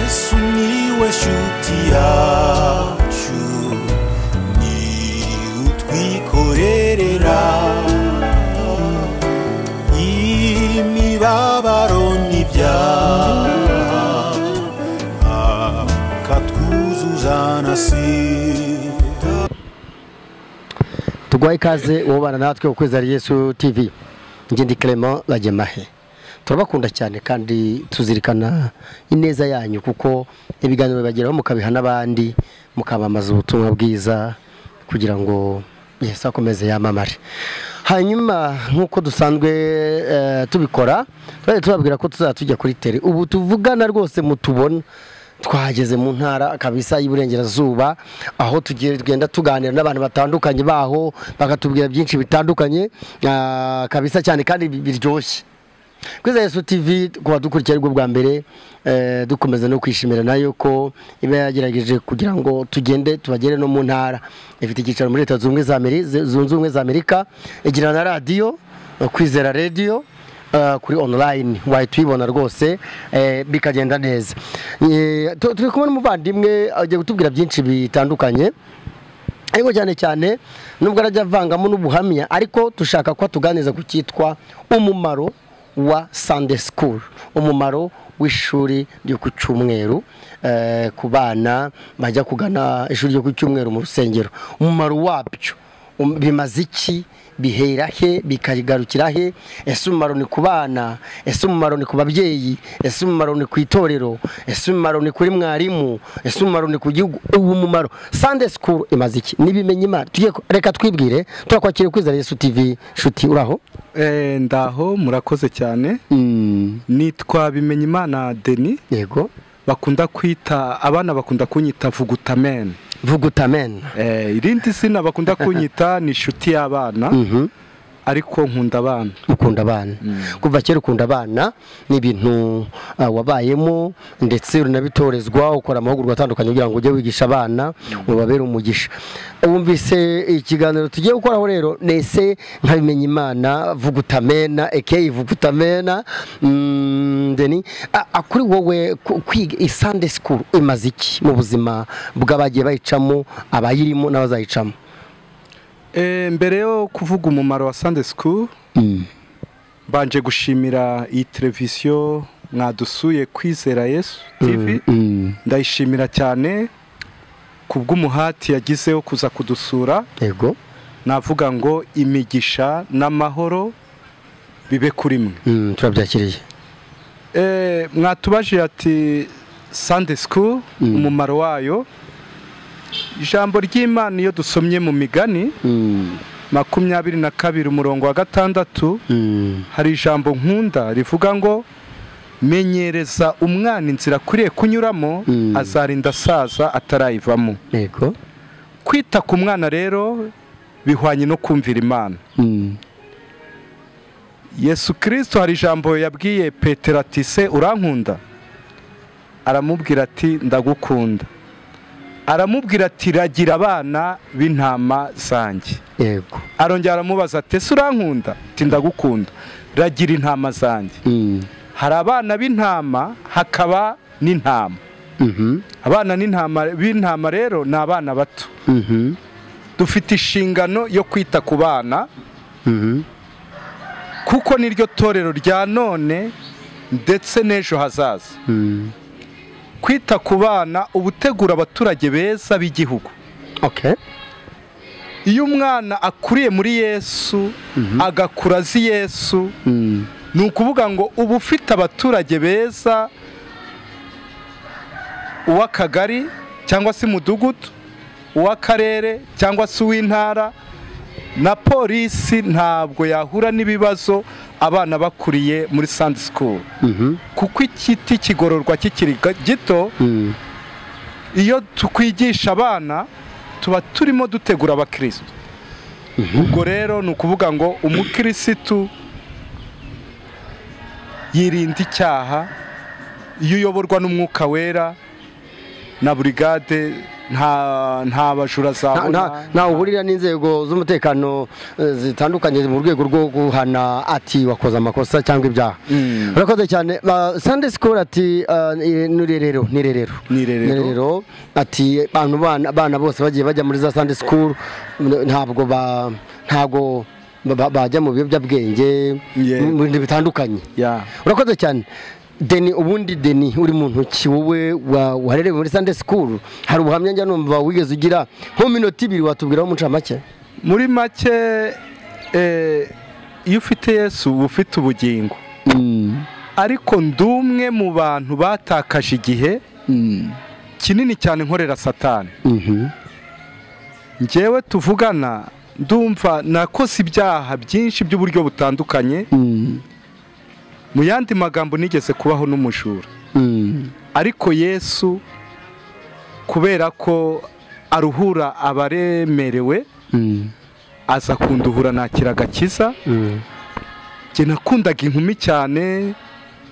sumiłeś utiaciu ni utwikorerera imibabaro n'ibyaha akatwuzuza na sida tuguha ikaze wubana natwe ukwezi ari yesu tv ngindi Clement bagemahe turabakunda cyane kandi tuzirikana ineza yanyu kuko ibiganiro bageraho mukabiha n'abandi mukamamaza ubutumwa bwiza kugira ngo yesu akomeze yamamare hanyuma nk'uko dusanzwe eh, tubikora twari tubabwira ko tuzajya tujya kuri tere ubu tuvugana rwose mutubona twageze mu ntara kabisa y'iburengerazuba aho tugiye tugenda tuganira n'abantu batandukanye baho bakatubwira byinshi bitandukanye ah, kabisa cyane kandi bi- biryoshye kwiza yesu tv ku badukurikira aribwo bwa mbere eh, dukomeza no kwishimira nayo ko iba yagerageje kugira ngo tugende tubagere no mu ntara ifite icyicaro muri leta zunze ubumwe za Ameri- zunze ubumwe za amerika igira na radiyo eh, kwizera radiyo eh, kuri online wayituyibona rwose eh, bikagenda neza Eh, tu- turi kumwe n'umuvandimwe agiye kutubwira byinshi bitandukanye ariko cyane cyane nubwo arajya avangamo n'ubuhamya ariko dushaka ko tuganiriza ku cyitwa umumaro wa Sunday school umumaro w'ishuri ryo ku cyumweru eh, ku bana bajya kugana ishuri ryo ku cyumweru mu rusengero umumaro wabyo um- bimaze iki bihera he bikagarukira he ese umumaro ni ku bana ese umumaro ni ku babyeyi ese umumaro ni ku itorero ese umumaro ni kuri mwarimu ese umumaro ni ku gihugu ubu umumaro sande sikuru imaze iki n'ibimenye imana tugiye ku- reka twibwire turakwakira kwizera yesu tv shuti uraho Eh, ndaho murakoze cyane Mm, nitwa bimenyimana deni yego bakunda kwita abana bakunda kunyita vugutamen vugutamen Eh, irindi zina bakunda kunyita ni inshuti y'abana Mhm. ariko nkunda abana ukunda abana kuva kera ukunda abana ni ibintu ah, wabayemo ndetse uranabitorezwa ukora amahugurwa atandukanye kugira ngo ujye wigisha abana ubabere umugisha wumvise ikiganiro tugiye gukoraho rero nese nkabimenya imana vugutamena ekeyi vugutamena mm, deni a- a- kuri wowe ku- kwiga isande sikuru imaze iki mu buzima bw'abagiye bayicamo abayirimo n'abazayicamo Eh, mbere yo kuvuga umumaro wa sunday school mbanje gushimira iyi televiziyo mwadusuye kwizera yesu tv Mm, ndayishimira cyane ku bw'umuhati yagize wo kuza kudusura yego navuga ngo imigisha n'amahoro bibe kuri mwe Mm, turabyakiriye Eh, mwatubajije ati sunday school umumaro wayo ijambo ry'imana iyo dusomye mu migani Mm. makumyabiri na kabiri umurongo wa gatandatu Mm. hari ijambo nkunda rivuga ngo menyereza umwana inzira akwiriye kunyuramo Mm. azarinda asaza atarayivamo yego kwita ku mwana rero bihwanye no kumvira imana Mm. yesu kirisito hari ijambo yabwiye petero ati se urankunda aramubwira ati ndagukunda aramubwira ati ragira abana b'intama zanjye yego arongera aramubaza ati ese urankunda ati ndagukunda ragira intama zanjye Mm. hari abana b'intama hakaba n'intama Mhm. abana n'intama- b'intama rero ni abana bato Mhm. dufite inshingano yo kwita ku bana Mhm. kuko niryo torero rya none ndetse n'ejo hazaza Mm. kwita ku bana uba utegura abaturage beza b'igihugu okay iyo umwana akuriye muri yesu agakura azi yesu Mm. ni ukuvuga ngo uba ufite abaturage beza uw'akagari cyangwa se umudugudu uw'akarere cyangwa se uw'intara na polisi ntabwo yahura n'ibibazo abana bakuriye muri sandi sikuru Mhm. kuko igiti kigororwa kikiri ga- gito Mm. iyo tukwigisha abana tuba turimo dutegura abakirisitu ubwo rero ni ukuvuga ngo umukirisitu yirinda icyaha iyo uyoborwa n'umwuka wera na burigade nta nta bajura nta- nta- zabona ntawe uhurira n'inzego z'umutekano eh, zitandukanye mu rwego rwo guhana ati wakoze amakosa cyangwa ibyaha Mm. urakoze cyane ba- sunday school ati ah, ni ni irerero ni irerero Ni irerero. ati bantu bana abana bose bagiye bajya muri za sunday school n- ntabwo ba ntabwo ba- ba- bajya mu biyobyabwenge Yeah. mu bintu bitandukanye Yeah. urakoze cyane deni ubundi deni uri mu ntoki wowe wa- wahererewe muri sunday school hari ubuhamya njya numva wigeze ugira nko minota ibiri watubwiraho umucamake muri make eh, iyo ufite yesu uba ufite ubugingo ariko ndumwe mu bantu batakaje igihe kinini cyane nkorera satani Mhm. njyewe tuvugana ndumva nakoze ibyaha byinshi by'uburyo butandukanye Mm. mu yandi magambo nigeze kubaho n'umujura Mm. ariko yesu kubera ko aruhura abaremerewe Mm. aza kunduhura nakira agakiza Mm. njye nakundaga inkumi cyane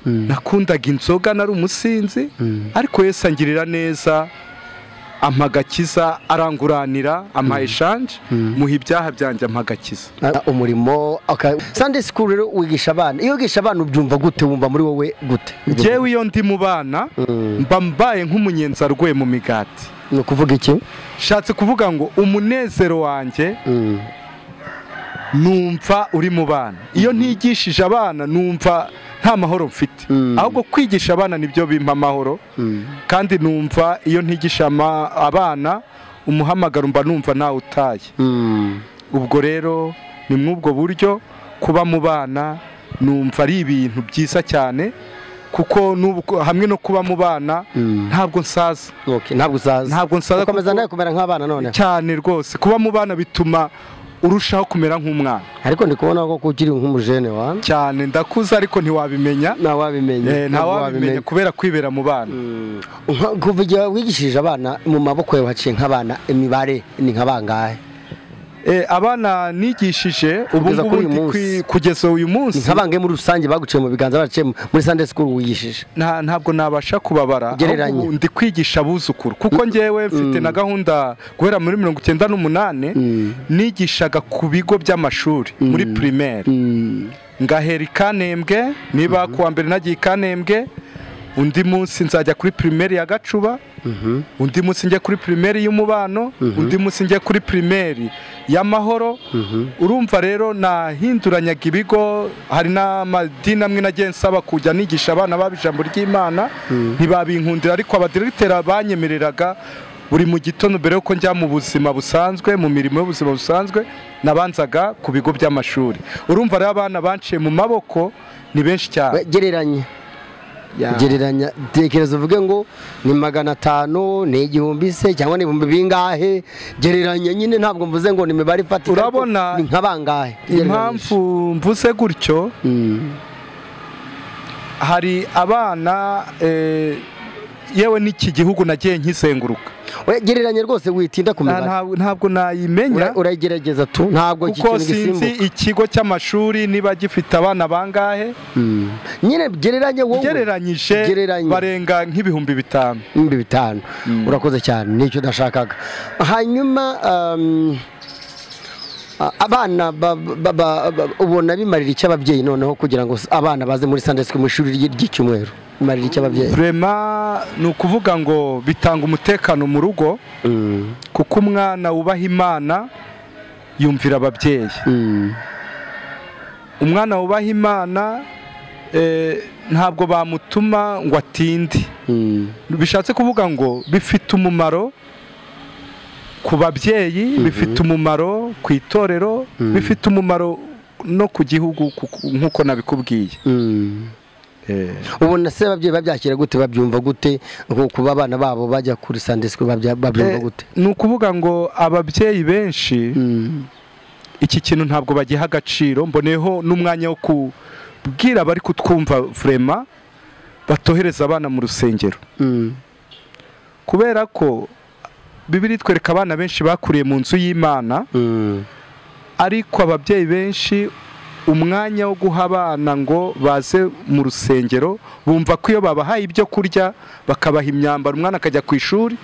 Mm. nakundaga inzoga nari umusinzi Mm. ariko yesu angirira neza ampa agakiza aranguranira ampa eshanje muha ibyaha byanjye ampa agakiza Ah, umurimo aka- sunday school rero wigisha abana iyo wigisha abana ubyumva gute wumva muri wowe gute njyewe iyo ndi mu bana mba mbaye nk'umunyenzi arwaye mu migati ni ukuvuga iki nshatse kuvuga ngo umunezero wanjye Mm. numva uri mu bana iyo ntigishije abana numva nta mahoro mfite Mm. ahubwo kwigisha abana nibyo bimpa amahoro Mm. kandi numva iyo ntigisha ama- abana umuhamagaro mba numva ntawe utaye Mm. ubwo rero ni mw'ubwo buryo kuba mu bana numva ari ibintu byiza cyane kuko n'ubwo- hamwe no kuba mu bana Mm. ntabwo nsaza Okay, ntabwo usaza Ntabwo nsaza ukomeza kuko- nawe kumera nk'abana noneho cyane rwose kuba mu bana bituma urushaho kumera nk'umwana ariko ndi kubona ko ukiri nk'umujene wa cyane ndakuze ariko ntiwabimenya ntawabimenya Eh, ntawabimenya kubera kwibera mu bana Nka- kuva igihe wigishije abana mu maboko yawe haciye nk'abana imibare ni nka bangahe Eh, abana nigishije ubu Kugeza ngubu kuri uyu ndi munsi. kwi- kugeza uyu ni munsi nka bangahe muri rusange baguciye mu biganza baciye muri sunday school wigishije nta- ntabwo nabasha kubabara Gereranya. ahubwo ndi kwigisha abuzukuru kuko ngewe mfite na gahunda guhera muri mirongo icyenda n'umunani nigishaga ku bigo by'amashuri muri primaire ngahera ikanembwe niba kuwa mbere nagiye ikanembwe undi munsi nzajya kuri primaire ya gacuba undi munsi njye kuri primaire y'umubano undi munsi njye kuri primaire y'amahoro urumva rero nahinduranyaga ibigo hari n'amadini amwe nagiye nsaba kujya nigisha abana baba ijambo ry'imana ntibabinkundira ariko abadiregiteri banyemereraga buri mu gitondo mbere y'uko njya mu buzima busanzwe mu mirimo y'ubuzima busanzwe nabanzaga ku bigo by'amashuri urumva rero abana banciye mu maboko ni benshi cyane We, gereranya Ya. gereranya tekereza uvuge ngo ni magana atanu ni igihumbi se cyangwa ni ibihumbi bingahe gereranya nyine ntabwo mvuze ngo ni imibare ifatika ariko Urabona- ni nka bangahe impamvu mvuze gutyo Mm. hari abana eh, yewe n'iki gihugu nagiye nkizenguruka We, gereranya rwose witinda ku Na- mibare ntabwo- ntabwo Ura- nayimenya urayigerageza tu ntabwo iki kuko kintu sinzi gisimbuka ikigo cy'amashuri niba gifite abana bangahe Mm. nyine gereranye wowe ugereranyije Gereranya. barenga nk'ibihumbi bitanu ibihumbi bitanu urakoze cyane nicyo nashakaga hanyuma um, a- abana ba- ba- ba- ba- ubona bimarira icyo ababyeyi noneho kugira ngo s- abana baze muri sunday school mu ishuri ry- ry'icyumweru bimarira icyo ababyeyi rema ni ukuvuga ngo bitanga umutekano mu rugo Mm, kuko umwana wubaha imana yumvira ababyeyi mm, umwana wubaha imana eh, ntabwo bamutuma ngo atinde mm, bishatse kuvuga ngo bifite umumaro ku babyeyi bifite umumaro ku itorero bifite umumaro no ku gihugu kuko- nk'uko nabikubwiye mm. ubona se ababyeyi babyakira gute babyumva gute nko kuba abana babo bajya kuri sunday school babya- babyumva Eh, gute ni ukuvuga ngo ababyeyi benshi Mm, iki kintu ntabwo bagiha agaciro mboneyeho n'umwanya wo kubwira abari kutwumva vrema batohereza abana mu rusengero mm, kubera ko bibiri twereka abana benshi bakuriye mu nzu y'imana mm, ariko ababyeyi benshi umwanya wo guha abana ngo baze mu rusengero bumva ko iyo babahaye ibyo kurya bakabaha imyambaro umwana akajya ku ishuri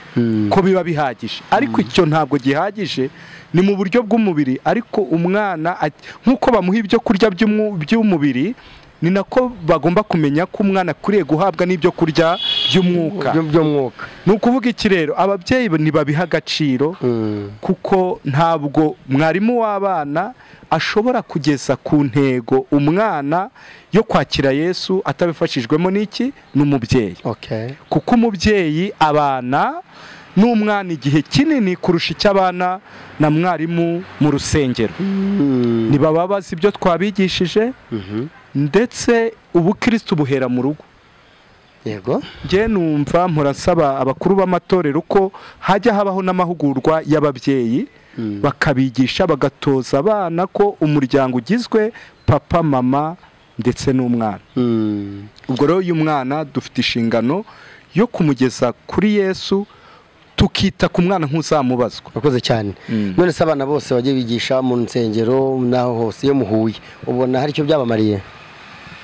ko biba bihagije ariko icyo ntabwo gihagije ni mu buryo bw'umubiri ariko umwana at- nk'uko bamuha ibyo kurya by'umu- by'umubiri ni nako bagomba kumenya ko umwana akwiriye guhabwa n'ibyo kurya by'umwuka Byo- by'umwuka ni ukuvuga iki rero ababyeyi ntibabiha agaciro Mm. kuko ntabwo mwarimu w'abana ashobora kugeza ku ntego umwana yo kwakira yesu atabifashijwemo n'iki n'umubyeyi okay kuko umubyeyi abana n'umwana igihe kinini kurusha icyo abana na mwarimu mu rusengero Mm. ntibaba bazi ibyo twabigishije Mhm. ndetse ubukirisitu buhera mu rugo yego njye numva murasaba abakuru b'amatorero uko hajya habaho n'amahugurwa y'ababyeyi bakabigisha bagatoza abana ko umuryango ugizwe papa mama ndetse n'umwana Mm. ubwo rero uyu mwana dufite inshingano yo kumugeza kuri yesu tukita ku mwana nk'uzamubazwa wakoze cyane Mm. none se abana bose bajye bigisha mu nsengero n'aho hose iyo muhuye ubona hari icyo byabamariye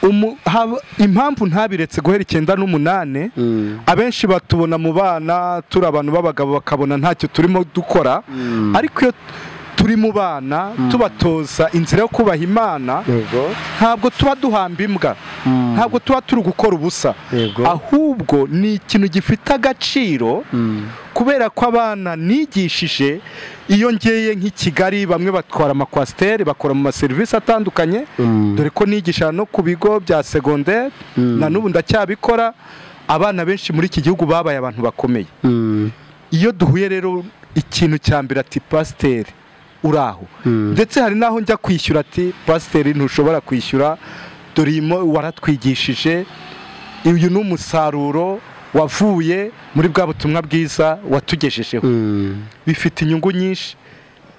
Umu- haba- impamvu ntabiretse guhera icyenda n'umunani Mm. abenshi batubona mu bana turi abantu b'abagabo bakabona ntacyo turimo dukora ariko iyo turi mu bana tubatoza inzira yo kubaha imana yego ntabwo tuba duhamba imbwa ntabwo tuba turi gukora ubusa Yego. ahubwo ni ikintu gifite agaciro kubera ko abana nigishije iyo ngeye nk'i kigali bamwe batwara amakwasiteri bakora mu maserivisi atandukanye Mm. dore ko nigisha no ku bigo bya segonderi na n'ubu ndacyabikora abana benshi muri iki gihugu babaye abantu bakomeye Mm. iyo duhuye rero ikintu cya mbere ati pasiteri uri aho ndetse hari n'aho njya kwishyura ati pasiteri ntushobora kwishyura dore iyi mo- waratwigishije uyu ni umusaruro wavuye muri bwa butumwa bwiza watugejejeho Mm. bifite inyungu nyinshi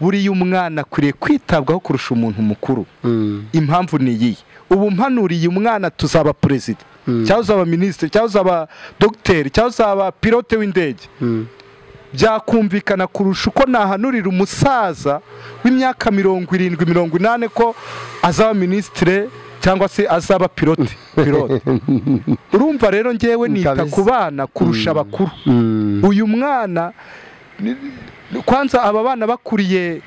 buriya umwana akwiriye kwitabwaho kurusha umuntu mukuru Mm. impamvu ni iyi ubu mpanuriye umwana tuzaba perezida cyangwa uzaba minisitiri cyangwa uzaba dogiteri cyangwa uzaba pilote w'indege Mm. byakumvikana kurusha uko nahanurira umusaza w'imyaka mirongo irindwi mirongo inani ko azaba minisitire cyangwa se azaba pilote pilote urumva rero ngewe nita Kabisa. ku bana kurusha abakuru Mm. uyu mwana ni- ni- kwanza aba bana bakuriye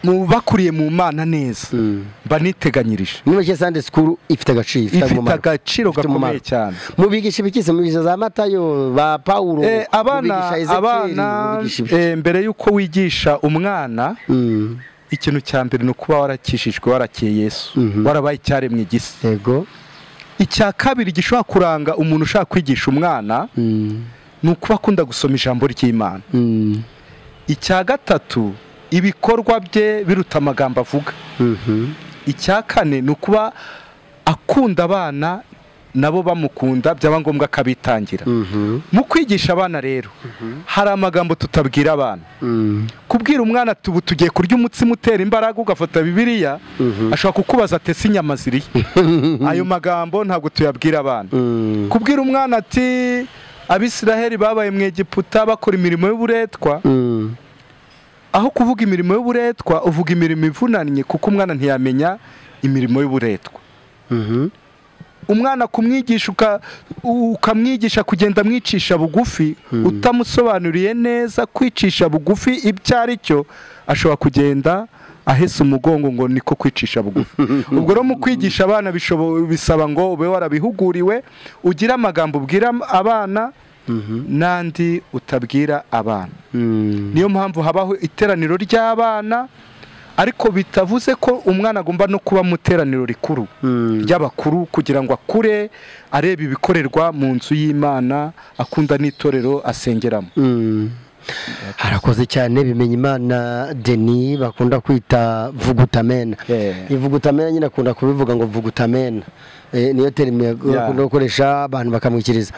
mu bakuriye mu mana neza Mm. mba niteganyirije muri make sande sikuru ifite agaciro ifite umumaro. agaciro Ifite gakomeye umumaro. cyane mubigisha ibiki se mubigisha za matayo ba pawulo Eh, abana mubigisha Ezekieli, abana mubigisha ibiki? eh, mbere y'uko wigisha umwana Mm. ikintu cya mbere ni ukuba warakijijwe warakiye yesu warabaye icyaremwe igisi yego icya kabiri gishobora kuranga umuntu ushaka kwigisha umwana Mm. ni ukuba akunda gusoma ijambo ry'imana Mm. icya gatatu ibikorwa bye biruta amagambo avuga Mhm. icya kane ni ukuba akunda abana nabo bamukunda byaba ngombwa akabitangira Mhm. mu kwigisha abana rero hari amagambo tutabwira abana Mm. kubwira umwana ati ubu tugiye kurya umutsima utera imbaraga ugafata bibiliya ashobora kukubaza ati ese inyama zirihe ayo magambo ntabwo tuyabwira abana Mm. kubwira umwana ati abisiraheli babaye mu egiputa bakora imirimo y'uburetwa Mm. aho kuvuga imirimo y'uburetwa uvuga imirimo ivunanye kuko umwana ntiyamenya imirimo y'uburetwa Mhm. umwana kumwigisha uka- ukamwigisha kugenda amwicisha bugufi utamusobanuriye neza kwicisha bugufi ibyo ari cyo ashobora kugenda ahese umugongo ngo niko kwicisha bugufi ubwo rero mu kwigisha abana bishobo- bisaba ngo ube warabihuguriwe ugire amagambo ubwira am- abana n'andi utabwira abana Mm. niyo mpamvu habaho iteraniro ry'abana ariko bitavuze ko umwana agomba no kuba mu iteraniro rikuru Mm. ry'abakuru kugira ngo akure areba ibikorerwa mu nzu y'imana akunda n'itorero asengeramo Mm. harakoze cyane bimenya imana deni bakunda kwita vugutamena Eh. ivugutamena nyine akunda kubivuga ngo vugutamena Eh, niyo terime akunda gukoresha abantu bakamwikiriza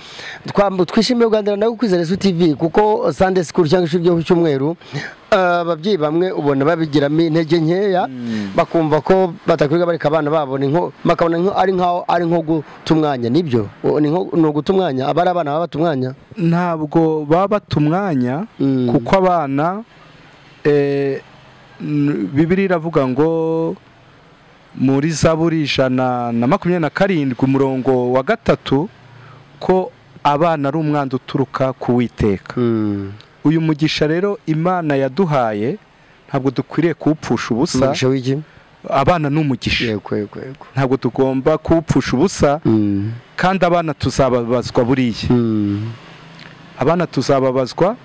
Twam- twishimiye kuganira nawe kuri resu tv kuko sande sikuru cyangwa ishuri ryo ku cyumweru eh, ababyeyi bamwe ubona babigiramo intege nkeya bakumva ko batakwiriye bareka abana babo ni nko bakabona nko- ari nkaho ari nko guta umwanya nibyo O- ni nko- ni uguta umwanya aba ari abana baba bata umwanya ntabwo baba bata umwanya Mm. kuko abana eh, n- bibiliya iravuga ngo muri zaburi ijana na makumyabiri na karindwi umurongo wa gatatu ko abana ari umwandu uturuka ku witeka Mm. uyu mugisha rero imana yaduhaye ntabwo dukwiriye kuwupfusha ubusa umugisha w'iki abana ni umugisha yego yego yego ntabwo tugomba kuwupfusha ubusa Mm. kandi abana tuzababazwa buriya Mm. abana tuzababazwa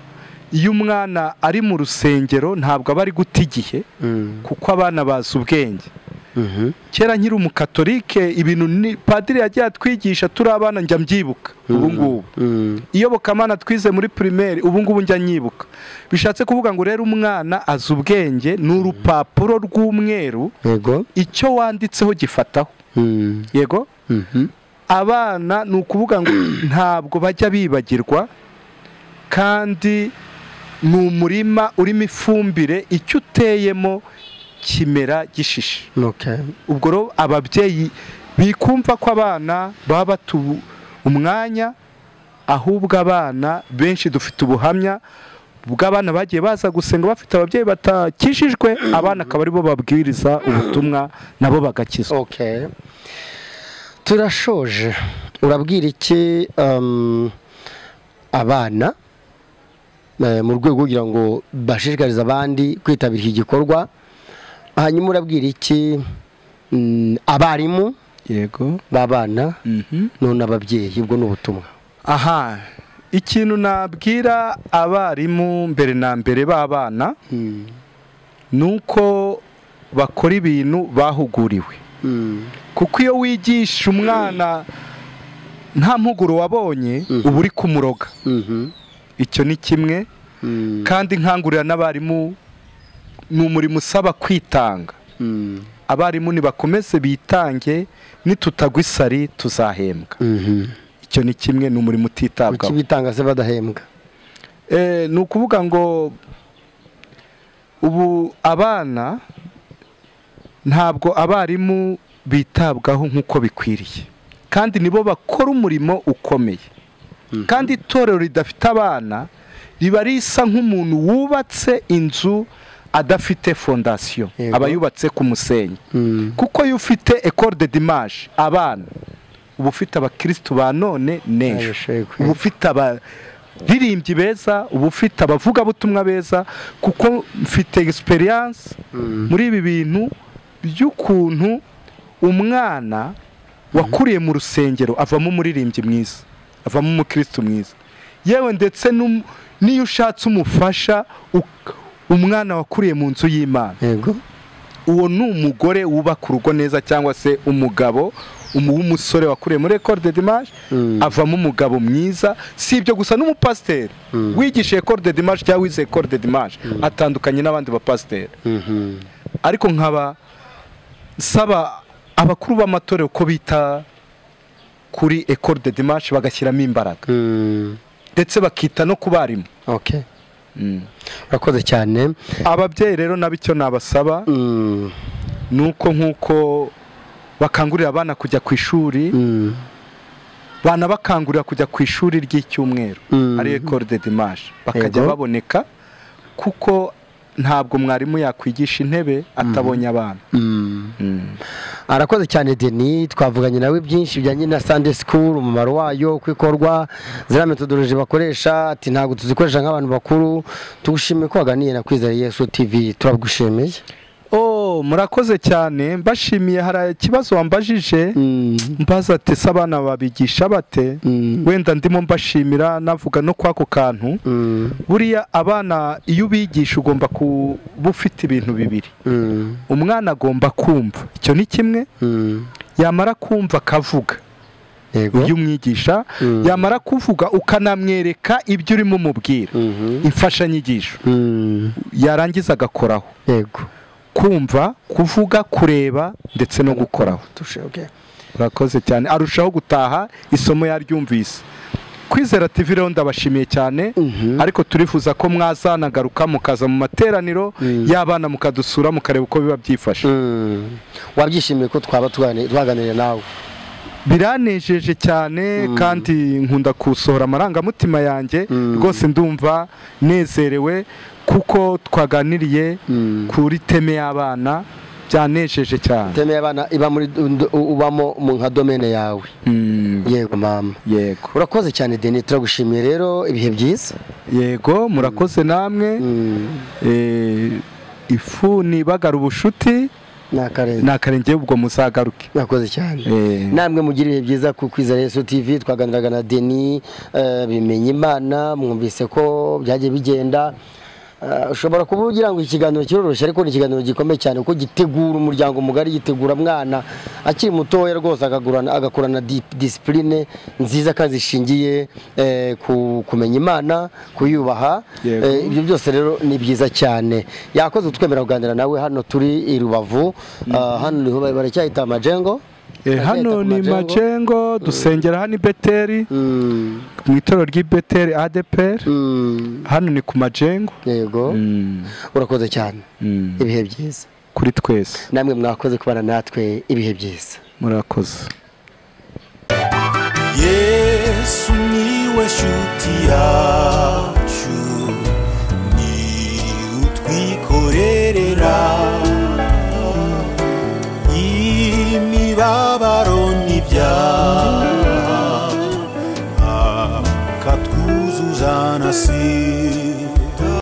iyo umwana ari mu rusengero ntabwo aba ari guta igihe Mm. kuko abana bazi ubwenge Mhm. kera nkiri umukatolike ibintu ni padiri yagiye atwigisha turi abana njya mbyibuka ubu ngubu Mm. iyobokamana twize muri pirimeri ubu ngubu njya nyibuka bishatse kuvuga ngo rero umwana azi ubwenge ni urupapuro rw'umweru yego icyo wanditseho gifataho Mm. yego Mhm. abana ni ukuvuga ngo ntabwo bajya bibagirwa kandi ni umurima urimo ifumbire icyo uteyemo kimera gishishe Okay. ubwo rero ababyeyi bikumva ko abana baba batu umwanya ahubwo abana benshi dufite ubuhamya bw'abana bagiye baza gusenga bafite ababyeyi batakijijwe abana akaba aribo babwiriza ubutumwa nabo bagakizwa Okay. turashoje urabwira iki um, abana eh, mu rwego rwo kugira ngo bashishikarize abandi kwitabira iki gikorwa hanyuma urabwira iki mm, abarimu yego b'abana none ababyeyi ubwo ni ubutumwa aha ikintu nabwira abarimu mbere na mbere b'abana Mm. ni uko bakora ibintu bahuguriwe Mm. kuko iyo wigisha umwana nta mpuguro wabonye uba uri kumuroga Mhm. icyo ni kimwe Mm. kandi nkangurira n'abarimu ni umurimo usaba kwitanga Mm. abarimu nibakomeze bitange nitutagwa isari tuzahembwa Mhm. icyo ni kimwe ni umurimo utitabwaho kuki bitanga se badahembwa Eh, ni ukuvuga ngo ubu abana ntabwo abarimu bitabwaho nk'uko bikwiriye kandi nibo bakora umurimo ukomeye kandi itorero ridafite abana riba risa nk'umuntu wubatse inzu adafite fondasiyo Yego. aba yubatse ku musenyi Mm. kuko iyo ufite ekore de dimaje abana uba ufite abakirisitu ba none n'ejo Abashekwe. uba ufite abaririmbyi beza uba ufite abavugabutumwa beza kuko mfite egisperiyanse muri ibi bintu by'ukuntu umwana wakuriye mu rusengero avamo umuririmbyi mwiza avamo umukirisitu mwiza yewe ndetse n'um- n'iyo ushatse umufasha uk- umwana wakuriye mu nzu y'imana yego uwo ni umugore wubaka urugo neza cyangwa se umugabo umu- w'umusore wakuriye muri ekore de dimaje Mm. avamo umugabo mwiza si ibyo gusa n'umupasiteri wigisha ekore de dimaje cyangwa wize ekore de dimaje atandukanye n'abandi bapasiteri Mhm. ariko nkaba nsaba abakuru b'amatorero ko bita kuri ekore de dimaje bagashyiramo imbaraga Mm. ndetse bakita no ku barimu okay urakoze cyane ababyeyi rero nabo icyo nabasaba Mm. ni uko nk'uko bakangurira abana kujya ku ishuri Mm. banabakangurira kujya ku ishuri ry'icyumweru Mhm. ari ekore de dimaje bakajya Yego. baboneka kuko ntabwo mwarimu yakwigisha intebe atabonye abana Mm. arakoze cyane deni twavuganye nawe byinshi bijyanye na sande sikuru umumaro wayo uko ikorwa ziriya metodoloji bakoresha ati ntabwo tuzikoresha nk'abantu bakuru tugushimiye ko waganiye na kwizera yesu tivi turagushimiye oh murakoze cyane mbashimiye hari ikibazo wambajije Mm. mbaza ati se abana babigisha bate Mm. wenda ndimo mbashimira navuga no kw'ako kantu Mm. buriya abana iyo ubigisha ugomba kuba ufite ibintu bibiri Mm. umwana agomba kumva icyo ni kimwe Mm. yamara kumva akavuga yego iyo umwigisha Mm. yamara kuvuga ukanamwereka ibyo urimo umubwira Mhm. imfashanyigisho Mm. yarangiza agakoraho yego kumva kuvuga kureba ndetse no gukoraho Tushe, okay. urakoze cyane arushaho gutaha isomo yaryumvise kwizera TV rero ndabashimiye cyane Mhm. ariko turifuza ko mwazanagaruka mukaza mu materaniro y'abana mukadusura mukareba uko biba byifashe Mm. wabyishimiye ko twaba twagani- twaganiriye nawe biranejeje cyane kandi nkunda gusohora amarangamutima yanjye rwose ndumva nezerewe kuko twaganiriye kuri teme y'abana byanejeje cyane teme y'abana iba muri ndu- ubamo mu nka domene yawe Mm, yego mama yego urakoze cyane deni turagushimiye rero ibihe byiza yego murakoze namwe Mm, Eh, ifu nibagara ubucuti ni akarenge ni akarenge ubwo muzagaruke murakoze cyane Eh, namwe mugira ibihe byiza ku kwizera yesu tv twaganiraga na deni eh, bimenya imana mwumvise ko byagiye bigenda Eh, ushobora kuba ugira ngo ikiganiro kiroroshye ariko ni ikiganiro gikomeye cyane kuko gitegura umuryango mugari gitegura mwana akiri mutoya rwose agagurana agakurana di- disipurine nziza kandi zishingiye eh, ku kumenya imana kuyubaha Yego. Eh, ibyo byose rero ni byiza cyane yakoze utwemera kuganira nawe hano turi i rubavu Ah, hano niho ba- baracyahita amajengo eh, hano ni macengo dusengera hano i beteri Mm, mu itorero ry'i beteri adeperi mm, hano ni ku majengo yego Mm, urakoze cyane mm. ibihe byiza kuri twese namwe mwakoze kubana natwe ibihe byiza murakoze yesu niwe shuti yacu ni utwikorerera imibabaro n'ibyaha akatwuzuza na sida